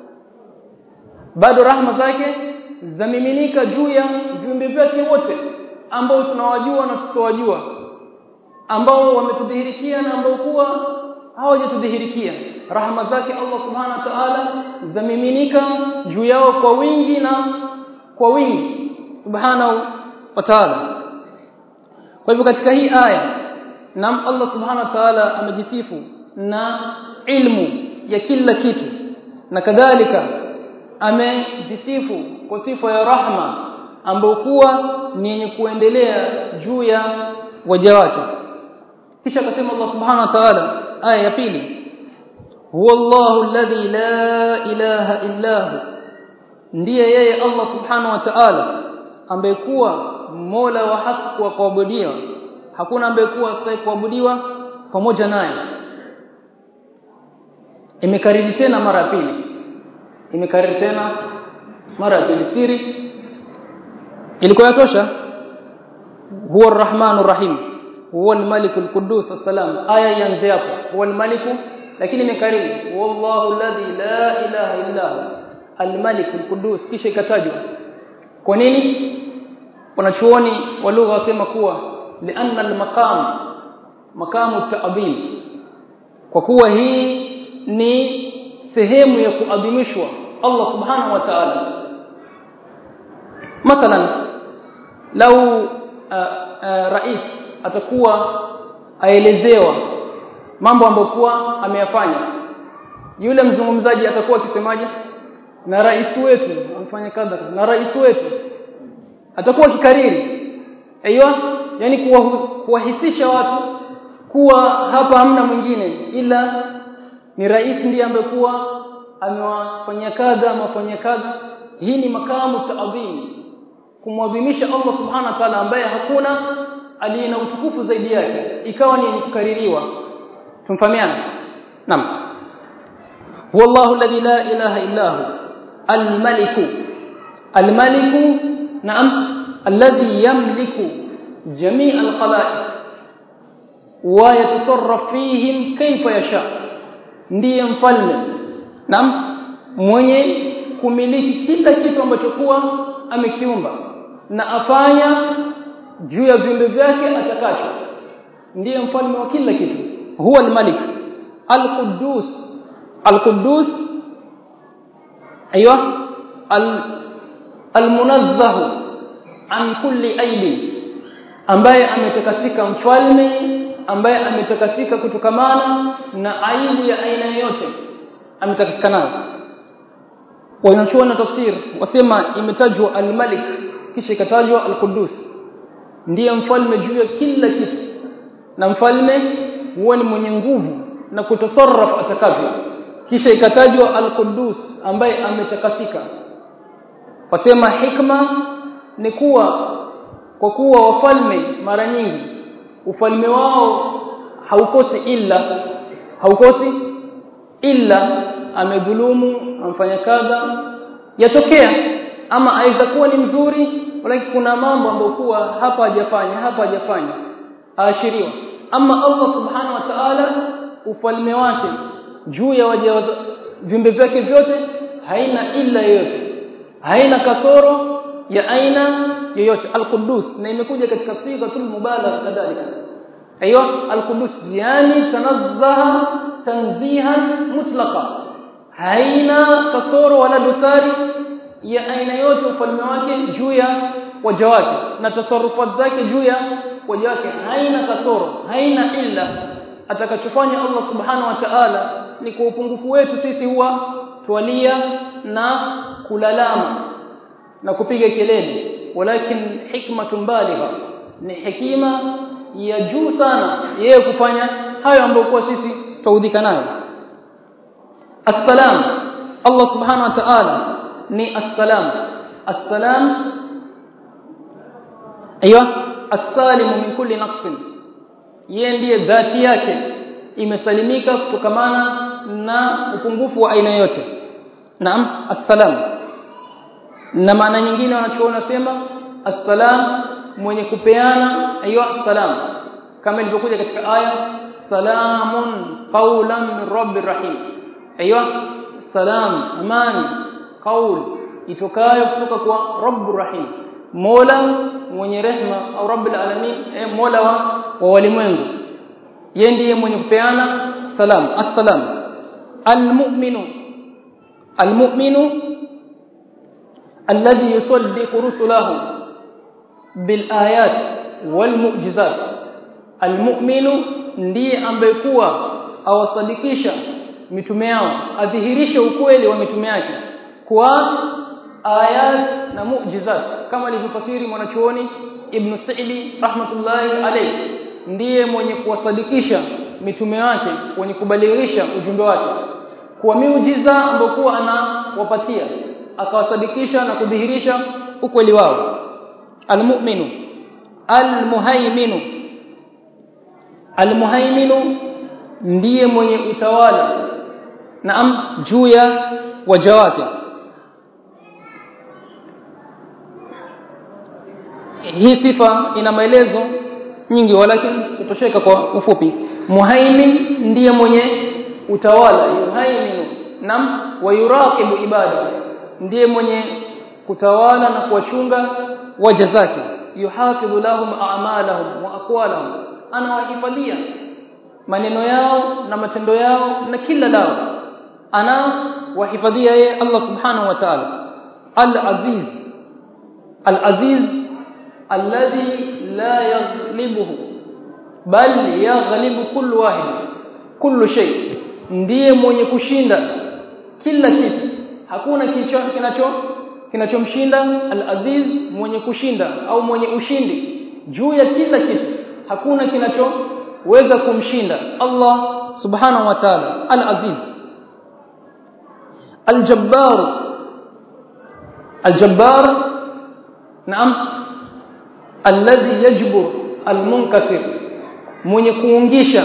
bado rahma zake zamiminika juu ya viumbe vyake wote ambao tunawajua na tusowajua ambao wametudhihirikia na ambao kuwa hawajatudhihirikia rahma zake Allah subhanahu wa ta'ala zamiminika juu yao kwa wingi na kwa wingi subhanahu wa ta'ala kwa hivyo katika hii aya nam Allah subhanahu wa ta'ala amejisifu na ilmu ya kila kitu na kadhalika amejisifu kwa sifa ya rahma ambayo kuwa ni yenye kuendelea juu ya waja wake kisha akasema Allah subhanahu wa ta'ala aya ya pili huwa Allahu alladhi la ilaha illa hu ndiye yeye Allah subhanahu wa ta'ala ambaye kuwa mola wa haki wa kuabudiwa hakuna ambaye kuwa astahili kuabudiwa pamoja naye imekariri tena mara ya pili imekariri tena mara ya pili siri ilikuwa yatosha huwa arrahmanur rahim huwa almalik alquddus assalam aya ianze hapo huwa almalik lakini imekariri wallahu alladhi la ilaha illa hu almalik alquddus kisha ikatajwa kwa nini wanachuoni wa lugha wasema kuwa lianna almaqam maqamu ta'dhim kwa kuwa hii ni sehemu ya kuadhimishwa Allah subhanahu wa ta'ala mathalan lau uh, uh, rais atakuwa aelezewa mambo ambayo kuwa ameyafanya yule mzungumzaji atakuwa akisemaje na rais wetu amfanya kadha na rais wetu atakuwa kikariri aiywa yani kuwahisisha watu kuwa hapa hamna mwingine ila ni rais ndiye ambaye kuwa amewafanyia kadha amewafanyia kadha hii ni makamu taadhim kumwadhimisha Allah subhanahu wa ta'ala ambaye hakuna aliye na utukufu zaidi yake ikawa ni kukaririwa tumfahamiana naam huwa Allahu alladhi la ilaha illa hu al-malik al-malik naam alladhi yamliku jami' al-khalaiq wa yatasarraf fihim kayfa yasha ndiye mfalme naam mwenye kumiliki kila kitu ambacho kuwa amekiumba na afanya juu ya viumbe vyake atakacho ndiye mfalme wa kila kitu huwa al-malik al-quddus al-quddus ايوه al-munazzah an kulli aibi ambaye ametakasika mfalme ambaye ametakasika kutokamana na aibu ya aina yoyote ametakasika nayo wanachuona tafsir wasema imetajwa al-malik kisha ikatajwa al-quddus ndiye mfalme juu ya kila kitu na mfalme huwa ni mwenye nguvu na kutasarraf atakavyo kisha ikatajwa al-quddus ambaye ametakasika wasema hikma ni kuwa kwa kuwa wafalme mara nyingi ufalme wao haukosi illa haukosi illa amedhulumu amfanya kadha yatokea ama aweza kuwa ni mzuri lakini kuna mambo ambayo kuwa hapa hajafanya hapa hajafanya aashiriwa ama Allah subhanahu wa ta'ala ufalme wake juu ya waja viumbe vyake vyote haina illa yoyote haina kasoro ya aina yoyote al-Quddus na imekuja katika sigatul mubalagha kadhalika aiywa al-Quddus yani tanazzaha tanzihan mutlaqa haina kasoro wala dosari ya aina yote ufalme wake juu ya waja wake na tasarrufat zake juu ya waja wake haina kasoro haina illa atakachofanya Allah subhanahu wa ta'ala ni kwa upungufu wetu sisi huwa twalia na kulalama na kupiga kelele walakin hikmatun baligha ni hekima ya juu sana yeye kufanya hayo ambayo kwa sisi taudhika nayo assalam Allah subhanahu wa ta'ala ni assalam assalam ايوه السالم من كل نقص yeye ndiye dhati yake imesalimika kutokamana na upungufu wa aina yote naam assalam na maana nyingine wanachoona sema assalam mwenye kupeana aiywa assalam kama ilivyokuja katika aya salamun qawlan min rabbir rahim aiywa salam amani qaul itokayo kutoka kwa rabbur rahim mola mwenye rehma au rabbil alamin eh, mola wa, wa walimwengu yeye ndiye mwenye kupeana salam assalam almu'minu almu'minu alladhi yusaddiqu rusulahu bil ayat wal mu'jizat almu'minu ndiye ambaye kuwa awasadikisha mitume yao adhihirishe ukweli wa mitume yake kwa ayat na mu'jizat kama alivyofasiri mwanachuoni Ibn Sa'idi rahmatullahi alayhi ndiye mwenye kuwasadikisha mitume wake wenye kubalighisha ujumbe wake kwa miujiza ambayo anawapatia akawasadikisha na kudhihirisha ukweli wao almu'minu almuhaiminu almuhaiminu ndiye mwenye utawala naam juu ya waja wake hii sifa ina maelezo nyingi walakini kutosheka kwa ufupi muhaimin ndiye mwenye utawala yuhaiminu nam wa yuraqibu ibada ndiye mwenye kutawala na kuwachunga waja zake yuhafidhu lahum a'malahum wa aqwalahum anawahifadhia maneno yao na matendo yao na kila lao ana wahifadhia yeye Allah subhanahu wa ta'ala al-aziz al-aziz alladhi la yaghlibuhu bal yaghlibu kullu wahid kullu shay ndiye mwenye kushinda kila kitu hakuna kicho kinacho kinachomshinda al-aziz mwenye kushinda au mwenye ushindi juu ya kila kitu hakuna kinachoweza kumshinda Allah subhanahu wa ta'ala al-aziz al-jabbar al-jabbar naam alladhi yajbur almunkasir mwenye kuungisha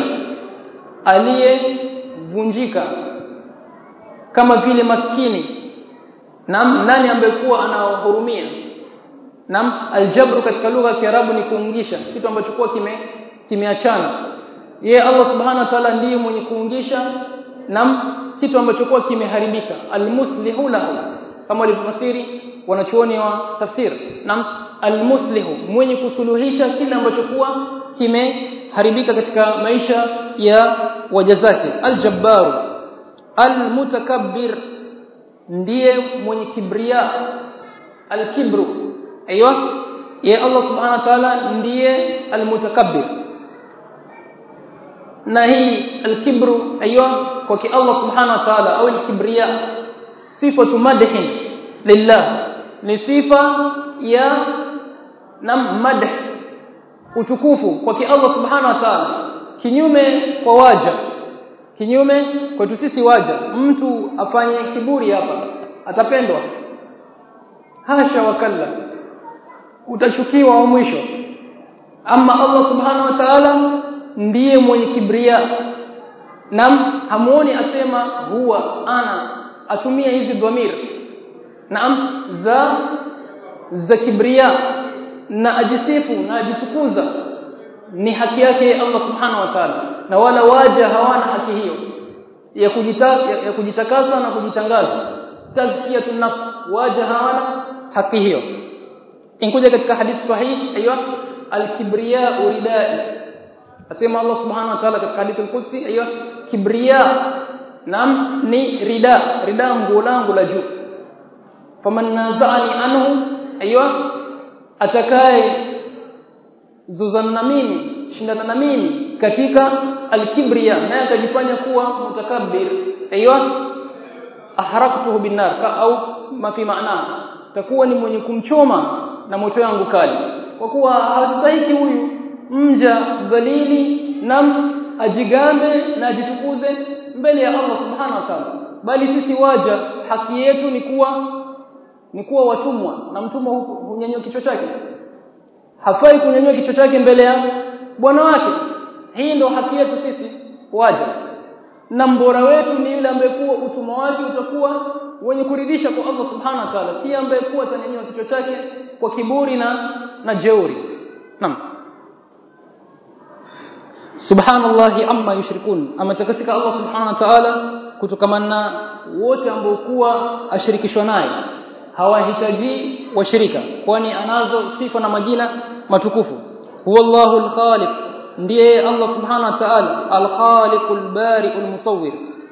aliyevunjika kama vile maskini nam nani ambaye kuwa anawahurumia nam aljabru katika lugha ya Kiarabu ni kuungisha kitu ambacho kuwa kime kimeachana yeye Allah subhanahu wa ta'ala ndiye mwenye kuungisha nam kitu ambacho kuwa kimeharibika almuslihu lahu kama walivyofasiri wanachuoni wa tafsir nam almuslihu mwenye kusuluhisha kile ambacho kuwa kimeharibika katika maisha ya waja zake aljabbaru almutakabbir ndiye mwenye kibria alkibru aiywa ya Allah subhanahu wa ta'ala ndiye almutakabbir na hii alkibru aiywa kwa ki Allah subhanahu wa ta'ala au alkibria sifatu madhin lillah ni sifa ya nam madh utukufu kwa ki Allah subhanahu wa ta'ala kinyume kwa waja kinyume kwetu sisi waja mtu afanye kiburi hapa atapendwa hasha wakalla utachukiwa wa mwisho ama Allah subhanahu wa ta'ala ndiye mwenye kibria nam hamuoni asema huwa ana atumia hizi dhamir naam za za kibria na ajisifu na ajitukuza ni haki yake Allah subhanahu wa ta'ala na wala waja hawana haki hiyo ya kujitaka ya, ya kujitakasa na kujitangaza tazkiyatun nafs waja hawana haki hiyo inkuja katika hadithi sahihi aiywa al-kibriya uridai asema Allah subhanahu wa ta'ala katika hadithi al-qudsi aiywa kibriya nam ni rida rida nguo langu la juu faman nazani anhu aiywa atakaye zuzana na mimi shindana na mimi katika al-kibriya naye akajifanya kuwa mutakabbir aiywa ahraktuhu binnar ka au mafi maana takuwa ni mwenye kumchoma na moto yangu kali kwa kuwa hastahiki huyu mja dhalili nam ajigambe na ajitukuze mbele ya Allah subhanahu wa ta'ala bali sisi waja haki yetu ni kuwa ni kuwa watumwa na mtumwa hunyanyua kichwa chake hafai kunyanyua kichwa chake mbele ya bwana wake hii ndio haki yetu sisi waja na mbora wetu ni yule ambaye kuwa utumwa wake utakuwa wenye kuridhisha kwa Allah subhanahu wa ta'ala si ambaye kuwa atanyanyua kichwa chake kwa kiburi na na jeuri naam subhanallahi amma yushrikun ametakasika Allah subhanahu wa ta'ala kutokamana wote ambao kuwa ashirikishwa naye hawahitaji washirika kwani anazo sifa na majina matukufu huwallahu alkhaliq ndiye Allah subhanahu wa ta'ala alkhaliqul bari'ul musawwir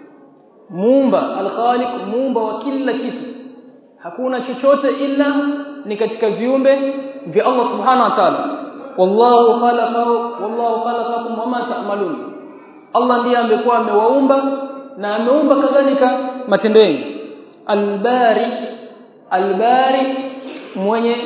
muumba alkhaliq muumba wa kila kitu hakuna chochote ila ni katika viumbe vya Allah subhanahu wa ta'ala wallahu khalaqahu wallahu khalaqakum wama ta'malun Allah ndiye amekuwa amewaumba na ameumba kadhalika matendo yenu albari albari mwenye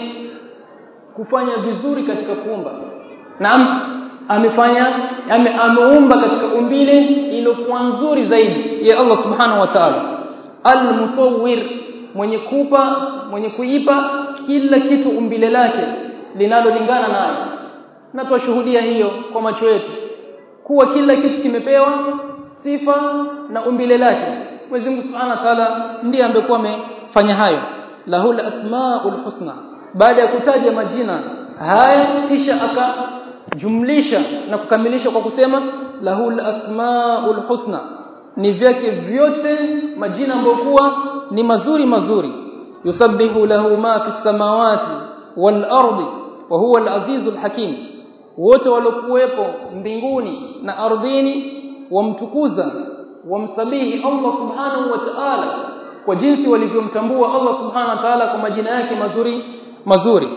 kufanya vizuri katika kuumba naam amefanya ame, ameumba katika umbile iliyokuwa nzuri zaidi ya Allah subhanahu wa ta'ala almusawwir mwenye kupa mwenye kuipa kila kitu umbile lake linalolingana naye na twashuhudia hiyo kwa macho yetu kuwa kila kitu kimepewa sifa na umbile lake Mwenyezi Mungu Subhanahu wa Ta'ala ndiye amekuwa amefanya hayo lahul asmaul husna baada ya kutaja majina haya kisha akajumlisha na kukamilisha kwa kusema lahul asmaul husna ni vyake vyote majina ambayo kuwa ni mazuri mazuri yusabbihu lahu ma fi samawati wal ardi wa huwa al-azizul hakim wote waliokuwepo mbinguni na ardhini wamtukuza wamsabihi Allah subhanahu wa ta'ala kwa jinsi walivyomtambua Allah subhanahu wa ta'ala kwa majina yake mazuri mazuri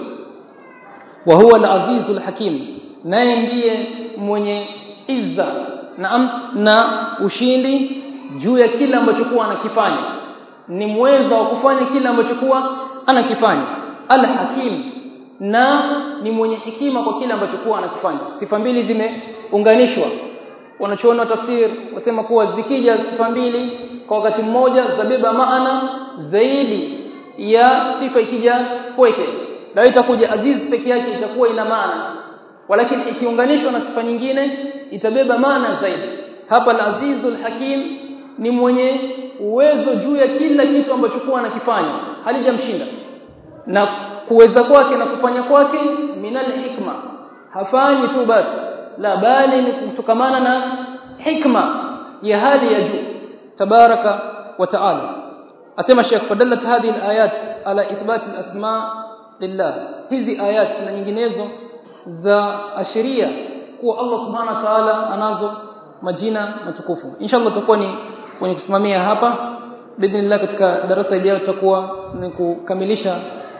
wa huwa al-azizul hakim naye ndiye mwenye izza na na ushindi juu ya kila ambacho kuwa anakifanya ni mweza wa kufanya kila ambacho kuwa anakifanya al-hakim na ni mwenye hekima kwa kile ambacho kuwa anakifanya sifa mbili zimeunganishwa wanachoona tafsir wasema kuwa zikija sifa mbili kwa wakati mmoja zabeba maana zaidi ya sifa ikija pweke na itakuja aziz peke yake itakuwa ina maana walakini ikiunganishwa na sifa nyingine itabeba maana zaidi hapa al-azizul hakim ni mwenye uwezo juu ya kila kitu ambacho kuwa anakifanya halijamshinda na kuweza kwake na kufanya kwake minal hikma hafanyi tu basi la bali ni kutokamana na hikma ya hali ya juu tabaraka wa taala asema Sheikh fadallat hadhihi alayat ala ithbat alasma lillah hizi ayat na nyinginezo za ashiria kuwa Allah subhanahu wa ta'ala anazo majina matukufu inshallah tutakuwa ni kwenye kusimamia hapa bidhnillah katika darasa ijayo tutakuwa ni kukamilisha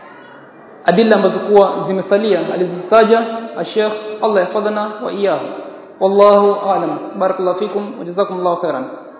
adilla ambazo kuwa zimesalia alizozitaja Sheikh Allah yafadhana wa iyahu wallahu aalam barakallahu fikum wa jazakumullahu khairan